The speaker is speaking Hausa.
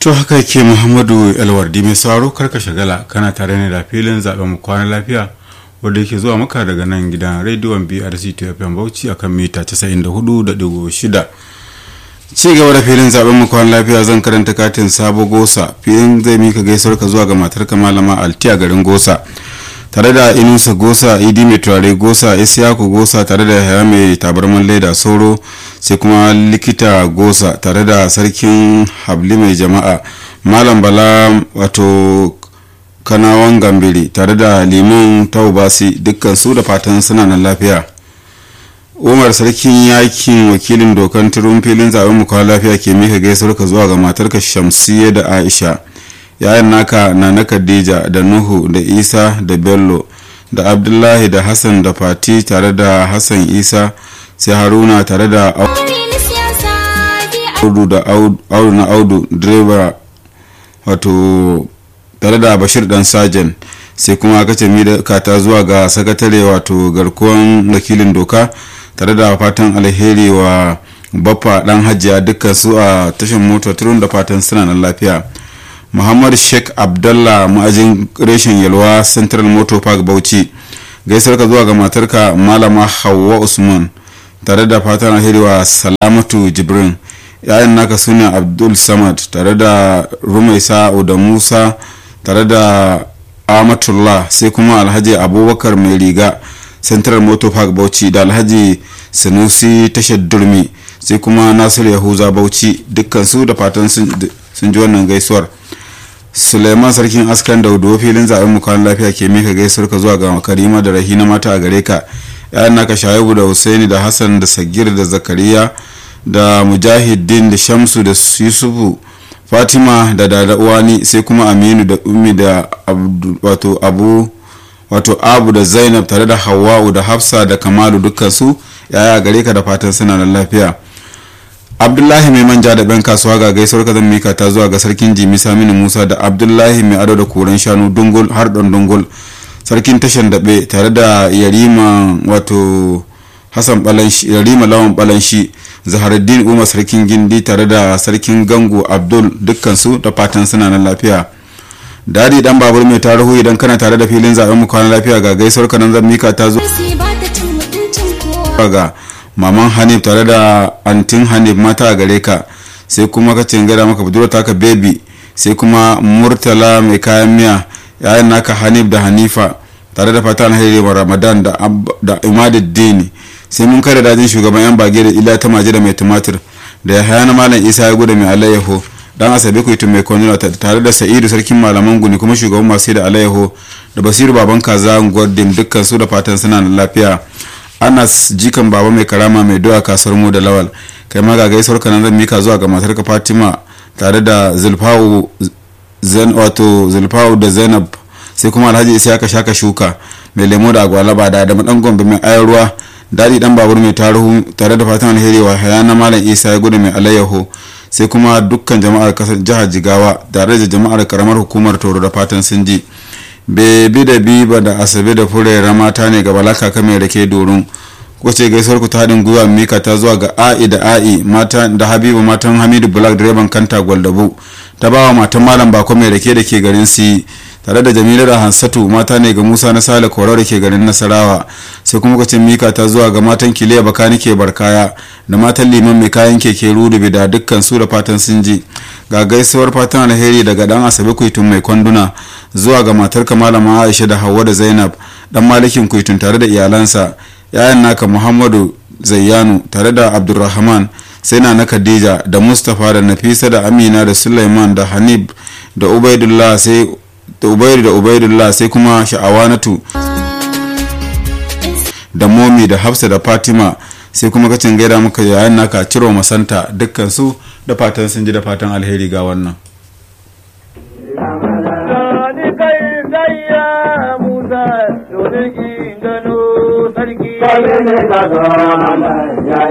to haka ke muhammadu alwardi mai sauraro karka shagala kana tare ne da filin zaben mu kwana lafiya wanda yake zuwa maka daga nan gidan rediyon brc tfm bauchi akan mita 94.6 ci gaba da filin zaben mu kwana lafiya zan karanta katin sabo gosa filin zai mika gaisuwar ka zuwa ga matarka malama altiya garin gosa tare da inusa gosa idi mai turare gosa isiyaku gosa tare da yaya mai tabarman leda sauro sai kuma likita gosa tare da sarkin habli mai jama'a malam bala wato kanawan gambiri tare da liman taubasi dukkan su da fatan suna nan lafiya umar sarkin yakin wakilin dokan turun filin zaben mu lafiya ke mika gaisuwar ka zuwa ga matarka shamsiyya da aisha yayan naka na na khadija da nuhu da isa da bello da abdullahi da hassan da fati tare da hassan isa sai haruna tare da audu da audu na audu direba wato tare da bashir dan sajan sai kuma aka ce kata zuwa ga sakatare wato garkuwan wakilin doka tare da fatan alheri wa baffa dan hajiya dukkan su a tashin mota turun da fatan suna nan lafiya muhammad sheikh abdallah ma'ajin reshen yalwa central motor park bauchi gaisar ka zuwa ga matarka malama hawa usman tare da fatan alheri wa salamatu jibrin yayan naka suna abdul samad tare da rumaisa da musa tare da amatullah sai kuma alhaji abubakar mai riga central motor park bauchi da alhaji sanusi tashar durmi sai kuma nasiru yahuza bauchi dukkan su da fatan sun ji wannan gaisuwar suleiman sarkin askan daudo filin zaben mu kwan lafiya ke mika gaisuwar ka zuwa ga karima da rahina mata a gare ka yayan naka shaibu da husaini da hassan da sagir da zakariya da mujahidin da shamsu da yusufu fatima da dada uwani sai kuma aminu da ummi da wato abu wato abu da zainab tare da hawa'u da hafsa da kamalu dukkan su yaya gare ka da fatan suna da lafiya abdullahi mai manja da ben kasuwa ga gaisuwar ka zan mika ta zuwa ga sarkin jimi saminu musa da abdullahi mai ado da koren shanu dungul har don dungul sarkin tashan daɓe tare da yarima wato hassan balanshi yarima lawan balanshi zaharuddin umar sarkin gindi tare da sarkin gango abdul dukkansu da fatan suna nan lafiya dadi dan babur mai tarihu idan kana tare da filin zaben mu kwana lafiya ga gaisuwar kanan zan mika ta zo ga maman hanif tare da antin hanif mata a gare ka sai kuma ka gada maka budurwa taka baby sai kuma murtala mai kayan miya yayin naka hanif da hanifa tare da fatan alheri wa ramadan da imaduddin sai mun kare dajin shugaban yan bage da ila ta maji da mai tumatir da ya haya na malam isa ya gudu mai alayyaho dan asabe kuitu mai kwanila tare da sa'idu sarkin malaman guni kuma shugaban masu da alayyaho da basiru baban kaza gwadin dukkan su da fatan suna da lafiya anas jikan baba mai karama mai doya kasuwar mu da lawal kai ma ga gaisuwar kanan zan mika zuwa ga matarka fatima tare da zulfa'u zan wato zulfa'u da zainab sai kuma alhaji isa ya shaka shuka mai lemo da agwalaba da adamu dan gombe mai ayar ruwa dadi dan babur mai tarihu tare da fatan alheri wa hayana malam isa ya gudu mai alayyaho sai kuma dukkan jama'ar kasar jihar jigawa tare da jama'ar karamar hukumar toro da fatan sun ji bebi da biba da asabe da furera mata ne ga balaka kame rake dorun kwace gaisuwar ku ta haɗin gwiwa mika ta zuwa ga a'i da a'i mata da habibu matan hamidu black direban kanta gwaldabu ta bawa matan malam bako mai rake da ke garin si tare da jamila da hansatu mata ne ga musa na sale korau da ke garin nasarawa sai kuma kwacin mika ta zuwa ga matan kiliya bakani ke barkaya da matan liman mai kayan keke rudubi da dukkan su da fatan sun ji ga gaisuwar fatan alheri daga dan asabe kuitun mai kwanduna zuwa ga matar malama aisha da hawa da zainab dan malikin kuitun tare da iyalansa yayan naka muhammadu zayyanu tare da abdulrahman sai na na khadija da mustapha da nafisa da amina da suleiman da hanib da ubaidullah sai da ubaidu da ubaidullah sai kuma sha'awanatu da momi da hafsa da fatima sai kuma kacin gaida muka yayan naka ciro masanta dukkan su da fatan sun ji da fatan alheri ga wannan Sarki.